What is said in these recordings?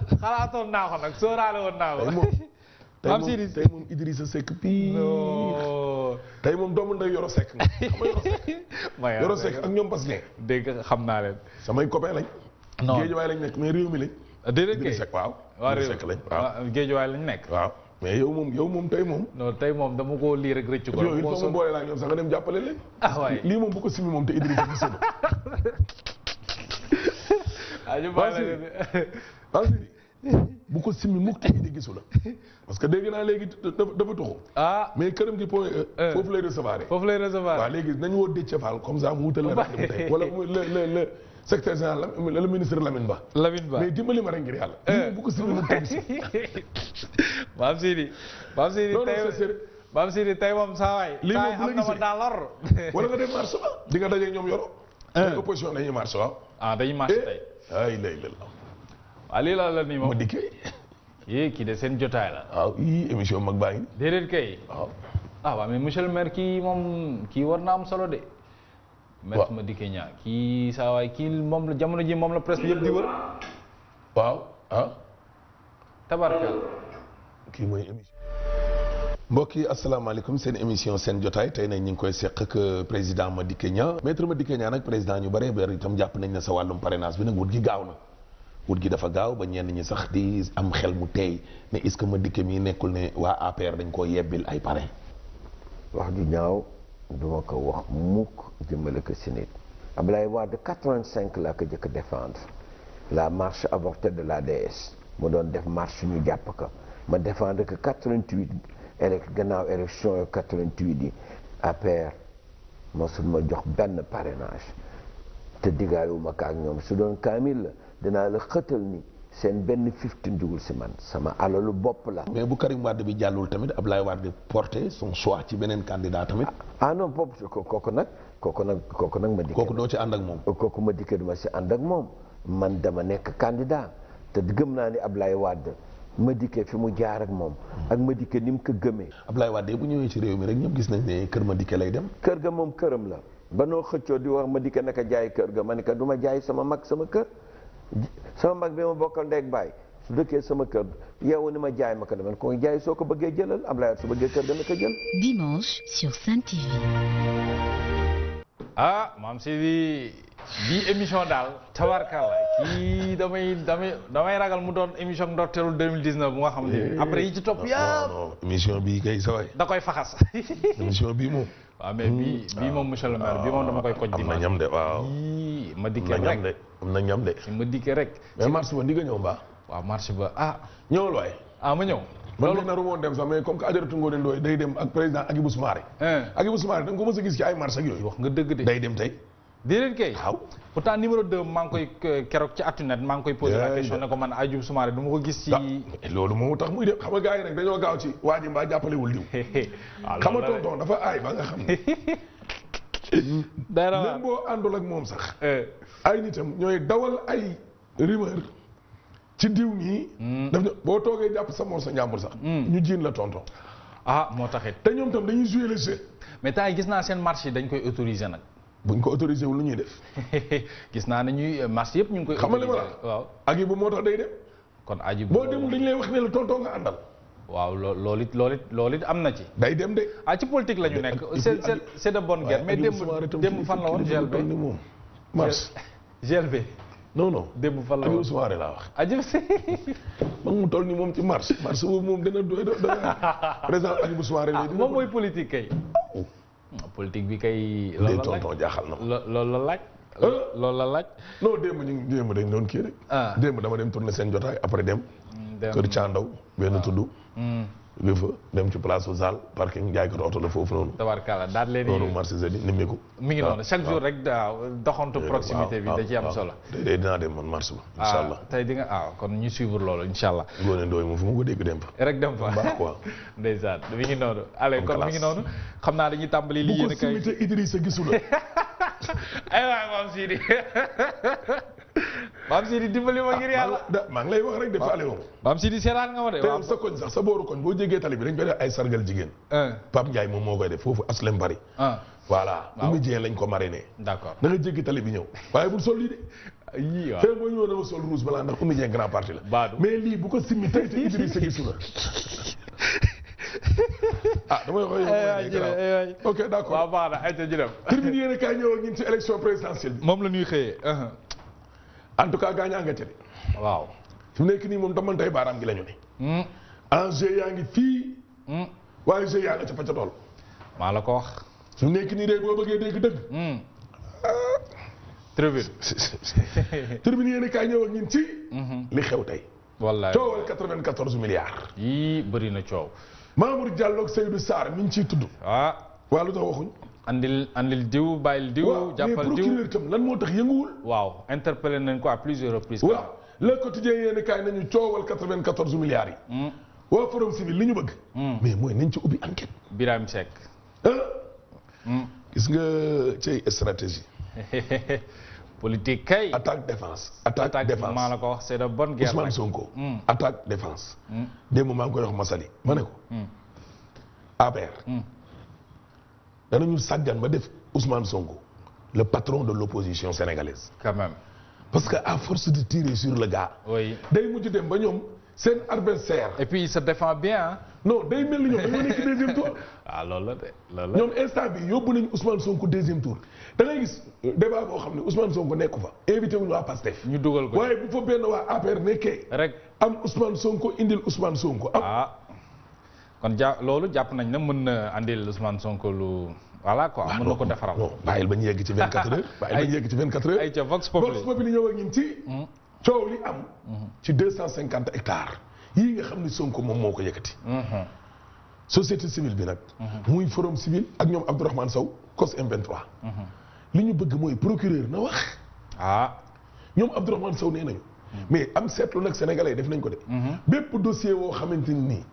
xalaatoon naa ko nag sóoraale woon naa ko. tey moom tey Pape moom Sidi. tey moom Idrissa Seck pii non. tey moom doomu nday Yoro Seck nga xam nga Yoro Seck ma Yoro Seck ak ñoom Bas Dieng dégg nga xam naa leen. samay copain lañ non géej waay lañ nekk mais réew mi lañ déedéet kay Idrissa Seck waaw waa Idrissa réew Seck lañ waaw waaw géejuwaay lañ nekk. waaw mais yow moom yow moom tey moom non tey moom dama koo lii rek rëccu ko. yow il moo faut sonn. mu boole laa ñoom sax nga dem jàppale leen ah waay. lii moom bu ko simi moom te Idrissa gi sëba ah ñu Pape bàyyi Sidi. la leen. Pape Sidi bu ko simi mukk te Idi gisu la parce que dégg naa léegi dafa dafa tuxu ah mais këram gi point E foofu lay recevoir foofu lay recevoir. waaw léegi nañu woo Déthié Fall comme ça mu wutal la rajo bi tey wala mu le le le secrétaire général la le ministre Lamine Ba Lamine Ba. mais dimbali ma rek ngir yàlla lii moom bu ko simi mukk te gisu Pape Sidi. Pape Sidi non non tey c'est sérieux Pape Sidi tey moom saa waay. Lii saa moom yi bu la am na ma gisee. dans l'or. wala nga dem marché ba di nga dajeeg ñoom yoro mais opposition dañuy marché waaw ah dañuy marché tey. ay lay lay waaw lii la la nii ma moom. dikkee yii kii de seen jotaay la. waaw yii émission mag baa ngi nii déedéet kay. waaw ah waaw mais monsieur le maire kii moom kii war na am solo de. maître Waaw. Madické Niang kii saa waay kii moom la jamono ji moom la presse bi yëpp di wër. waaw ah tabarkal. kii mooy émission. mbokk yi asalaamaaleykum seen émission seen jotaay tey nag ñu ngi koy seq ak président Madické Niang maître Madické Niang nag président ñu bëree bëri itam jàpp nañ ne sa wàllum parrainage bi nag wut gi gaaw na wut gi dafa gaaw ba ñenn ñi sax di am xel mu teey ne est-ce que Madické mii nekkul ne waa APR dañ koo yebbil ay parrain wax ju ñaaw duma ko wax mukk jëmale ko si nit Ablaye Wade 85 laa ko jëkk défendre la marche avortée de l'ADS mu doon def marche ñu jàpp ko ma défendre que 88 élec gannaaw élection yo 88 yi APR mosul ma jox benn parrainage te diggaayuma ko ak ñoom su doon kaamil la dinaa la xëtal ni seen benn fifteen dugul si man sama alalu bopp la mais bu Karim Wade bi jàllul tamit Ablaye Wade porté son choix ci beneen candidat tamit ah non bopp ko- kooku nag kooku nag kooku nag ma dikkee kooku doo ci ànd ak moom kooku ma dikkee duma si ànd ak moom man dama nekk candidat te gëm naa ni Ablaye Wade ma dikkee fi mu jaar ak moom ak ma dikkee ni mu ko gëmee Ablaye Wade bu ñëwee ci réew mi rek ñëpp gis nañ ne kër Madické lay dem kër ga moom këram la ba noo xëccoo di wax ma dikkee naka jaay kër ga ma ne ko du ma jaay sama mag sama kër ji- sama mag bi ma bokkal ndeeg baay su dëkkee sama kër yow ni ma jaay ma ko dama ko jaay soo ko bëggee jëlal Ablaye Wade su bëggee kër ga na ko jël Dimanche sur Sainte TV. ah maam Sidi bii émission daal tabarkalla kii damay damay damay ragal mu doon émission ndorteelu 2019 bu nga xam ne après yi ci topp yëpp non émission bii kay sa waay da koy faxas émission bii moom waaw mais bii bii moom monsieur le maire bii moom dama koy koj am na dimanche ñam de waaw bii ma am dikkee na ñam rek de am na ñam de ma dikkee rek mais mars ba ndi nga ñëw mbaa waaw marché ba ah ñëwul waay ah ma ñëw man de naru woon dem sax mais comme que Adjaratou Ngoné Ndoye day dem ak président Agibou Soumaré hein Agibou Soumaré da nga ko mës a gis ci ay marché ak yooyu wax nga dëgg de day dem tey déedéet kay waaw pourtant numéro 2 maa ngi koy euh, keroog ci Actunet maa ngi koy posé la Yeah, question yeah. ne ko man Adjou Soumaré du ma ko gis ci ah loolu moo tax muy dem xam nga gars yi nag dañoo gaaw ci waa ji mbaa jàppalewul diw waaw xam loolu nga la de. tonton dafa aay ba nga xam ne day même boo àndul ak moom sax Eh, ay nitam ñooy dawal ay rumeur ci diw nii daf ne boo toogee jàpp sa moor sa njàmbur sax ñu jiin la tonton ah moo taxit te ñoom tam dañuy jouer le jeu mais temps yi gis naa seen marché yi dañ koy autorisé nag buñ ko autorisé wul lu ñuy def gis naa ne ñuy marché yëpp ñu ngi koy xam nga li ma autorisé la waaw ak yi bu moo tax day dem kon aji boo demul dañ lay wax ne la tonton nga àndal waaw loo loolu it loolu it loolu it am na ci day dem de ah ci politique la ñu nekk ak- c'est c'est c'est de bonne guerre mais démb démb fan la woon GLB ni moom mars GLB non non démb fan la Aliou woon Soumaré laa wax aji man mu toll ni moom ci mars mars boobu moom dana doy doy président Aliou Soumaré ah lay dina moom ko- mooy politique kay politique bi kay loolu dee la laaj tonton jaaxal na ma lo- loolu la laaj loolu la laaj non démb ñu ngi démb dañ doon kii rek Ah. démb dama dem tourner seen jotaay après dem dem kër Thiandaw benn tudd Hmm, nga fa dem ci place Zal parking jaay ko oto la foofu noonu tabarkalla daal leen noonu di marché jeudi nimmiku mi ngi noonu chaque jour rek waaw doxantu proximité bi da ci am solo day day dinaa dem man marché ba incha allah tey di nga ah kon ñu suivre loolu incha allah Ngoné Ndoye moom fu ma ko dégg dem fa rek dem fa baax quoi ndeysaan mi ngi noonu allez kon mi ngi classe. noonu xam naa dañuy tàmbali li bu ko yéen kay simité Idrissa gisu la ay waay maam Sidi maam Sidi dimbali ma ngir yàlla da maa ngi lay wax rek de faale woon maam Sidi seetaan nga ma de te waaw yow sa koñ sax sa booru koñ boo jégee tali bi dañ koy def ay sargal jigéen un Pape Ndiaye moom moo koy def foofu aslem bari un voilà Waaw. Oumy Dieng lañ ko mariné d'accord da nga jéggi tali bi ñëw waaye bul sol lii de yii waaw fee boo ñëwoon dama sol rouge balaa ndax Oumy Dieng grand parti la Baadu. mais lii bu ko simmi tey te Idrissa gisu la ah damay wax yow ay mooy jërëjëf ay ay. ok d'accord waaw baax na ay ca ñu dem. tribune yéen a kaay ñëw ak ñun ci élection présidentielle bi moom la ñuy xëyee. en tout cas gaañaa nga ca de waaw. fi mu nekk nii moom damantay baaraam gi la ñu ne Hmm, enjeu yaa ngi fii hmm. waaye jeu yaa nga ca pacca tool maa la ko wax. fi mu nekk nii de boo bëggee dégg dëgg Hmm. tribune. tribune yéen a kaay ñëw ak ñun ci li xew tey wallaay. coowal 94 milliards yii bëri na coow. Mamour Diallo ak Seydou Sarr mi ngi ciy tudd ah waa lu tax waxuñ andil andil diw bàyyil diw. waaw mais jàppal diw procureur tam lan moo tax yënguwul waaw interpellé nañ ko à plusieurs reprises. waaw le quotidien yéen kaay nañu coowal 94 milliards yi Hmm, waa forum civil li ñu bëgg hmm. mais mooy nañ ci ubbi enquête Birame Seck. ah Hmm. gis nga cay stratégie politique kay. attaque défense attaque attaque défense maa la ko wax c'est de bonne guerre. Ousmane nag. Sonko Hmm. attaque défense Hmm. démb maa ngi koy wax Masali ma ne ko Hmm. APR Hmm. danañu sàggan ba def Ousmane Sonko le patron de l'opposition sénégalaise quand même. parce que à force de tirer sur le gars oui. day mujj dem ba ñoom seen adversaire et puis il se défend bien ah. non day mel ni ñoom dañoo nekk deuxième tour ah loolu la de loolu la. ñoom instant bi yóbbu nañu Ousmane Sonko deuxième tour da ngay gis débat boo xam ne Ousmane Sonko nekku fa invité wuñu waa PASTEF ñu dugal ko. waaye bu fa benn waa APR nekkee rek am Ousmane Sonko indil Ousmane Sonko am ah kon ja loolu jàpp nañ ne mën na andil Ousmane Sonko lu voilà quoi mën na ko defaral. non bàyyil ba ñu yegg ci 24 heures bàyyil ba ñu yegg ci 24 heures ay ca Vox Vox Populi. Populi ñëw ak ñun ci coow li am ci 250 hectares yii nga xam ni Sonko moom moo ko yëkkati Mhm. société civile bi nag muy forum civil ak ñoom Abdourahmane Sow COS M23 li ñu bëgg mooy procureur na wax ah ñoom Abdourahmane Sow nee nañu mais am seetlu nag sénégalais yi def nañ ko de bépp dossier woo xamante ni nii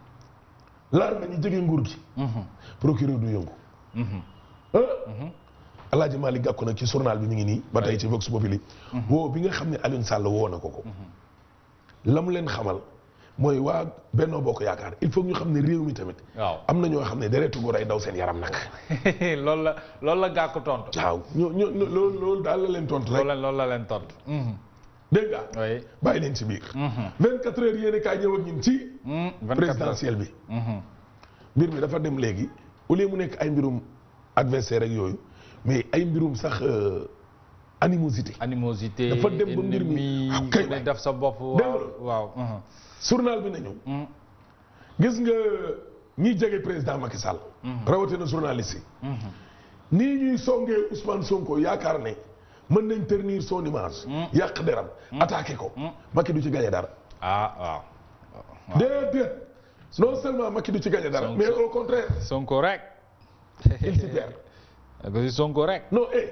laal nañu jege nguur gi procureur du yëngu ah Alaaji Malick Gakou nag ci journal bi mi ngi nii ba tey ci Vox Populi woo bi nga xam ne Alioune Sall woo na ko ko la mu leen xamal mooy waa Benno Bokk Yaakaar il faut ñu xam ne réew mi tamit waaw am na ñoo xam ne deretu góor ay daw seen yaram nag loolu la loolu la gàkku tontu. waaw ñoo ñoo loolu loolu daal la leen tontu loolu rek la loolu la leen tontu. Mhm. dégg nga oui. bàyyi leen ci biir Mhm. 24 heures yéen kaay ñëw ak ñun ci Mhm. 24 heures. présidentielle bi Mhm. mbir mi dafa dem léegi au lieu mu nekk ay mbirum adversaire ak yooyu mais ay mbirum sax euh, animosité animosité. Dafa dem ba mbir mi- ennemi, ah, kay ku ne waay. def sa bopp. Dégg nga waaw loolu. waaw. mhm. journal bi nañu Mhm. gis nga ñiy jege président Macky Sall rawatina journaliste yi Mhm. nii ñuy songee Ousmane Sonko yaakaar ne mën nañ ternir son image yàq deram attaqué ko Macky du ci gagné dara ah waaw. déedéet non seulement Macky du ci gagné dara Sonko. mais au contraire Sonko rek. il s'y perd ko si Sonko rek. non eh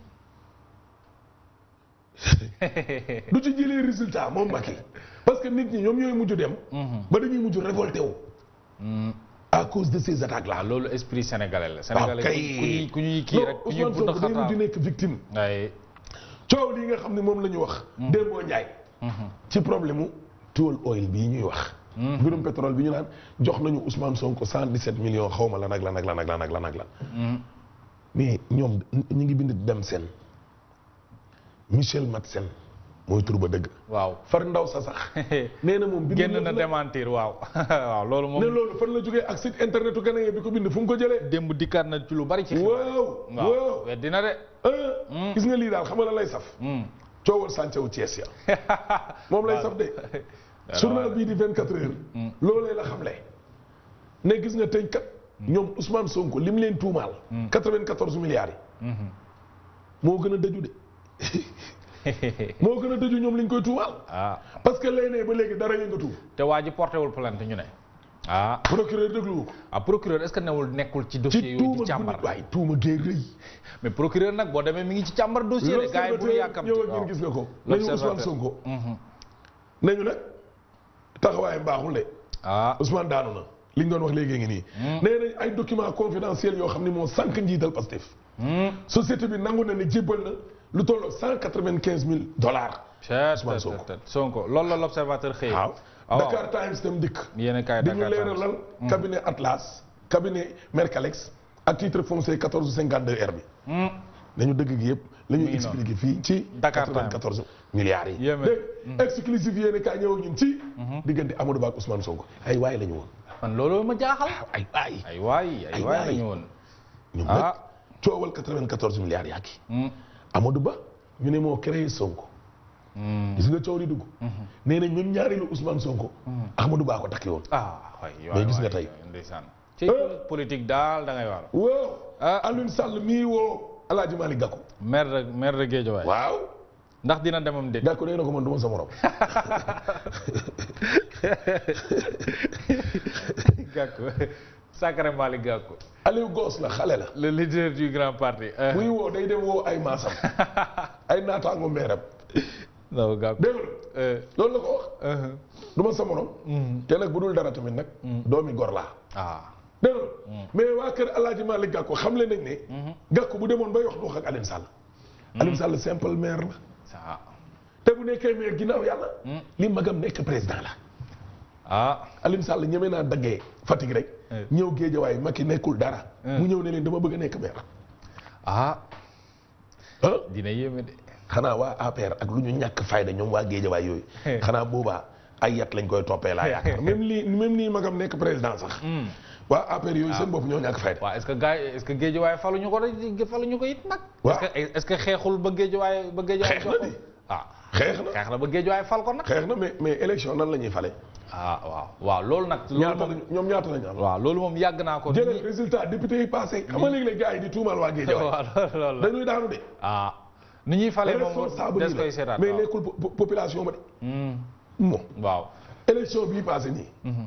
du ci jëlee résultat moom Macky parce que nit ñi ñoom ñooy mujj dem ba dañuy mujj révolté wu à cause de ces attaques là ah loolu esprit sénégalais la. sénégalais kay. ku ñuy ku ñuy kii rek ku ñuy Ousmane bund Sonko day mujj xataa. nekk victime ay. coow lii nga xam ne moom la ñu wax Dembo Ndiaye ci problème mu tool oil bii ñuy wax mbirum pétrole bi ñu naan jox nañu Ousmane Sonko 117 millions xaw ma lan ak lan ak lan ak lan ak lan ak lan mais ñoom ñu ngi bind dem seen Michel Matsen mooy tur ba dëgg waaw. far ndaw sa sax nee na moom bind génn na na démentir waaw. waaw loolu ne moom. loolu fan la jógee ak site internetu Ghanéen bi ko bind fu mu ko jëlee démb dikkaat na ci lu bari ci. xibaar. waaw waaw waaw weddi na de. ah gis nga lii daal xam nga la lay saf Hmm. coowal sàncewu Thiès ya moom lay saf de journal bii di 24 heures loolee la xamle ne gis nga tey kat ñoom Ousmane Sonko lim leen tuumaal 94 milliards yi moo gën a dëju de moo gën a dëju ñoom liñ koy tuumaal ah parce que lay ne ba léegi dara yëngatu te waa ji porté wul plainte ñu ne. ah procureur dégluwu ko ah procureur est-ce que newul nekkul ci dossier ci yooyu tuuma di càmbar. gu waaye tuuma gee rëy mais procureur nag boo demee mi ngi ci càmbar dossier de gars yi bu ñu yàkkamti ñëw ak waaw. ñun gis nga ko nañu Ousmane L'Observateur. Sonko Mhm. nañu nag taxawaayam baaxul de ah Ousmane daanu na li ñu doon wax léegi ngi nii nee nañ ay documents confidentiels yoo xam ne moo sànq njiital Pastef Hmm. société bi nangu na ne jébbal na lu tolloog cent quatre-vingt-quinze mille dollars Chet, Ousmane tet, Sonko. tet, tet. Sonko loolu la l'observateur xëy. waaw waaw Dakar Times tam dikk yéen a kaay dañu Dakar Times. leeralal cabinet Atlas cabinet Mercalex ak titre foncier 1452 R bi Hmm. nañu dëgg gi yëpp la ñuy Mi ngi noonu. expliqué fii ci Dakar Time. 94 milliards yi Yéeme. dégg exclusif yéene kaay ñëw ñun ci diggante Amadou Ba ak Ousmane Sonko ay waay la ñu woon man loolu ma jaaxal ay waay ay waay ay Ay waay waay. lañu woon ñoom Ah. nag coowal 94 milliards yaa ngi Hmm. Amadou Ba ñu ne moo créé Sonko Hmm. gis nga coow li dugg nee nañ même ñaareelu Ousmane Sonko Amadou Ba ko takki woon ah waay waay Mais gis nga waay, tey. ndeysaan ci politique daal da ngay waar waaw Ah. Alioune Sall mii woo Alaaji Malick Gakou maire de maire de Guédiawaye waaw ndax dina demam déet Gakou nee na ko man du ma sa morom Gakou Sacré Malick Gakou Aliou Goss la xale la le leader du grand parti euh, muy woo day dem woo ay maasam ay naataango meeram non Gakou dégg nga euh, loolu la ko wax euh, du ma sa morom te nag bu dul dara tamit nag doomi gor laa ah dégg nga mais waa kër Alaaji Malick Gakou xam le nañ ne Gakou bu demoon bay wax du wax ak Alioune Sall Alioune Sall simple maire la ça te bu nekkee maire ginnaaw yàlla li magam nekk président la ah Alioune Sall ñeme naa daggee Fatick rek Eh. ñëw Géejawaay Macky nekkul dara Eh. mu ñëw ne leen dama bëgg a nekk maire ah ah dina yéeme de xanaa waa APR ak lu ñu ñàkk fayda ñoom waa Géejawaay yooyu Eh. xanaa boobaa ay yat lañ koy toppee laa yaakaar même lii même nii magam nekk président sax Hmm. waa APR yooyu seen bopp ñoo ñàkk fayda waaw est-ce que gars yi est-ce que Guédiawaye faluñu ko de faluñu ko it nag Waaw. est-ce que est-ce que xeexul ba Guédiawaye ba Guédiawaye Xeex na jox ko di. ah xeex na xeex na ba Guédiawaye fal ko nag xeex na mais mais élection nan la ñuy fale ah waaw waaw loolu nag loolu ñaata moom lañ ñoom ñaata lañ am waaw loolu moom yàgg naa ko jëlal résultat député yi passé xam nga léegi-léegi gars yi di tuumal waa Géejawaay waaw loolu loolu la dañuy daanu de ah ni ñuy falee moom responsable des yi koy la seetaat mais waaw. nekkul po- po- population ba de Hmm. moom waaw élection bii passé nii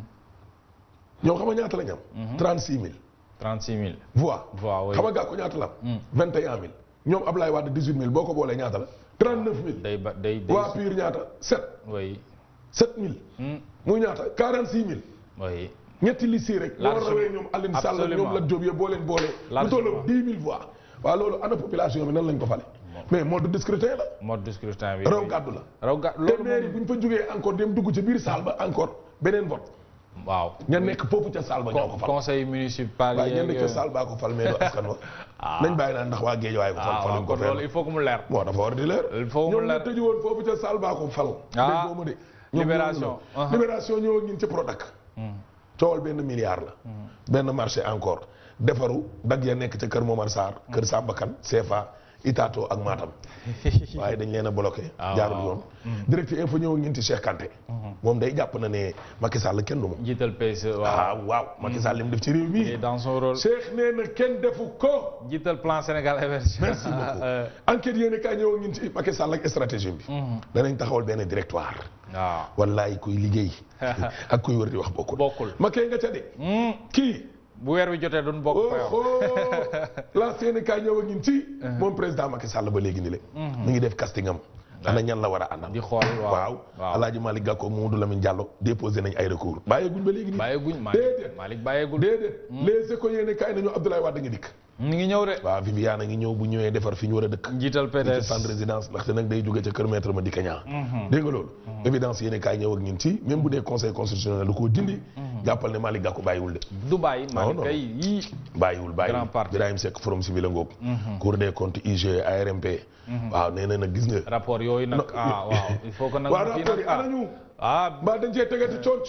ñoom xam nga ñaata lañ am 36 000 36 000 voix voix oui xam nga gàkku ñaata la am 21 000 ñoom Ablaye Wade 18 000 boo ko boolee ñaata la 39 000 day ba day day waa Pire ñaata 7 oui 7 000 Hmm. muy ñaata 46 000 oui ñetti liste yi rek. Largement. boo rawee ñoom Alioune Sall Absolument. ñoom Lat Diop yëpp boo leen boolee. lu Largement. toll 10 000 voix. waaw loolu ana population bi nan lañ ko fale. mais mode de scrutin la. mode de scrutin bi raw oui. gàddu la. raw ga te loolu maire yi moom bu ñu fa jógee encore dem dugg ci biir salle ba encore beneen vote. waaw ña nekk foofu ca salle ba ñoo ko fal. conseil municipal waaye ña yeeg nekk ca yooyu. salle baa ko fal mais du askan wa. nañ bàyyi naan ndax waa Géejawaay ko fal ah waaw faluñ ko kon loolu il fenn. faut que mu leer moo dafa war di leer. Il faut mu ñoom leer. ñu tëju woon foofu ca salle baa ko fal. Ah. déggoo ma de. ñoom Libération. ñoo ñu Uh-huh. la. libération ñëw ak ñun ci Prodac. coowal benn milliard la. benn marché encore defaru dag ya nekk ca kër Momar Sarr. kër Samba Kane CFA Itato ak Matam. waaye dañ leen a bloqué. Ah, jaarul waaw. yoon. direct info ñëw ak ñun ci Cheikh Kanté. moom day jàpp na ne Macky Sall kenn du ma. jiital PSE waaw ah waaw Macky Sall li mu def ci réew et mi. dans son rôle Cheikh nee na kenn defu ko. jiital plan Sénégal émergent merci beaucoup Euh, enquête yéen kaay ñëw ak ñun ci Macky Sall ak stratégie bi. danañ taxawal benn directoire. waaw wallaay kuy liggéey. ak kuy wër di wax bokkul. bokkul Macky nga ca de. Hmm. kii. bu weer wi jotee duñ bokk fa yow oh la seen kaay ñëw ak ñun ci. moom président Macky Sall ba léegi ni le mi ngi def casting am. ana ñan la war a àndal. di xool waaw waaw waaw Alaaji Malick Gakou Mamadou Lamine Diallo déposé nañ ay recours. bàyyeeguñ ba léegi nii. bàyyeeguñ Malick déedéet Malick bàyyeegul déedéet. les échos yéen kaay nañu Abdoulaye Wade nga dikk. mi ngi ñëw de waaw Viviane a ngi ñëw bu ñëwee defar fi ñu war a dëkk. njiital ci PDS centre résidence ndaxte nag day jóge ca kër maître ma dikka ñaa dégg nga loolu évidence yéen kaay ñëw ak ñun ci même bu dee conseil constitutionnel lu ko dindi jàppal ne Malick Gakou bàyyiwul de du bàyyi Malick non. kay yii bàyyiwul bàyyiwul Grand parti. Birahim Seck forum civil a ngoog cour des comptes IG ARMP waaw nee na nag gis nga rapport yooyu nag ah waaw il faut que nag waa mu kii rapport yi nag ah anañu ah mbaa dañ cee tegati conc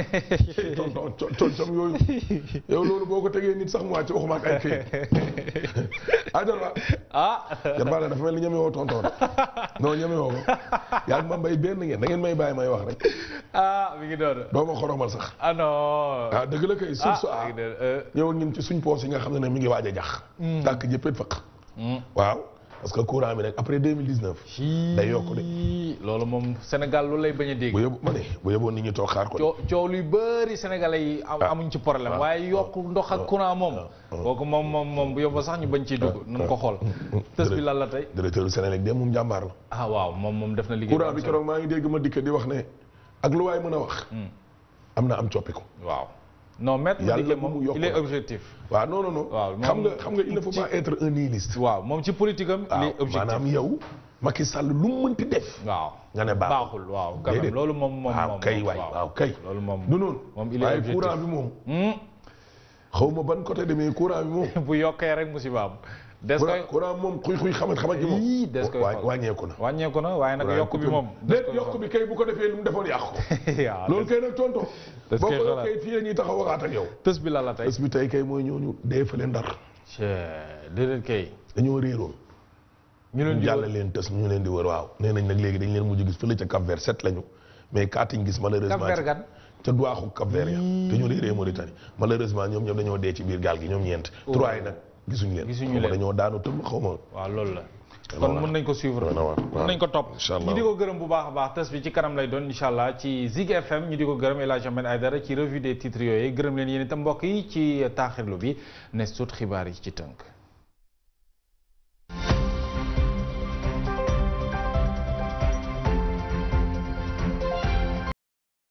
bi tonton concam yooyu yow loolu boo ko tegee nit sax mu wàcc waxuma ak ay këyit ajar wa ah jarbaa dafa mel ni ñeme woo tonton de non ñeme woo ko yaa ngi ma mbay benn ngeen da ngeen may bàyyi may wax rek ah mi ngi doon doo ma xoromal sax ah non ah dëgg la kay suuf su ah ah mi ngi doon euh, ñëw ak ñun ci suñ poos yi nga xam ne ne mi ngi waaj a jax tàkk jëppét fëq hmm. waaw parce que courant bi nag après 2019 day yokk de Hii, loolu moom Sénégal loolu lay bañ a dégg bu yóbbu ma ne bu yóbboon nit ñi toog xaar ko de. coow coow luy bëri sénégalais yi am- amuñ ci problème waaye yokk ndox ak courant moom kooku moom moom moom bu yóbbu sax ñu bañ ciy dugg nañ ko xool tës bi lan la tey directeur du Sénélec de moom jàmbaar la ah waaw moom moom def na liggéey courant bu bi am solo. keroog maa ngi dégg ma dikk di wax ne ak lu waay mën a wax am na am coppiku waaw non maître Yàlla Madické bu moom mu yokk il est la. objectif waaw non non non Waaw, xam moom- nga xam nga il ne faut pas être un nihiliste waaw moom ci politique am il waaw est objectif maanaam yow Macky Sall lu mu mënti def waaw nga ne baaxul baaxul waaw quand même Déedéet. loolu moom moom waaw moom kay moom, waay waaw kay loolu moom du noonu moom il est waaye objectif courant bi moom Hmm. xaw ma ban côté demee courant bi moom bu yokkee rek musiba am des koy courant courant moom xuy xuy xamat xamat ji moom Yii, des koy waa- xool. wàññeeku na wàññeeku na waaye nag courant yokk bi coupé moom na. déet yokk bi kay bu ko defee lu mu defoon yàq ko waaw loolu kay nag tonto Des boo koy ko xoolaat. yokkee fii la ñuy taxaw waxaat ak yow tës bi la la tey bés bi tey kay mooy ñooñu dee fële ndar déedéet kay dañoo réeroon ñu leen ñu di jàll wër leen tës ñu leen di wër waaw nee nañ nag léegi dañ leen mujj gis fële ca Cap Vert sept lañu mais kaatiñ gis malheureusement Cap Vert gan ca duwaaxu Cap Vert ya te ñu réeree Mauritanie malheureusement ñoom ñoom dañoo dee ci biir gaal gi ñoom ñeent trois yi nag gisuñu leen Gisuñu xaw ma leen. dañoo daanu tëb xaw ma waaw loolu la kon mën nañ ko suivre Doy na waar. mën nañ ko topp Incha Allah. ñu di ko gërëm bu baax a baax tës bi ci kanam lay doon incha allah ci Zig FM ñu di ko gërëm El Hadj Ahmed Aïdara ci revue des titres yooyu gërëm leen yéen itam mbokk yi ci taaxirlu bi ne sut xibaar yi ci tënk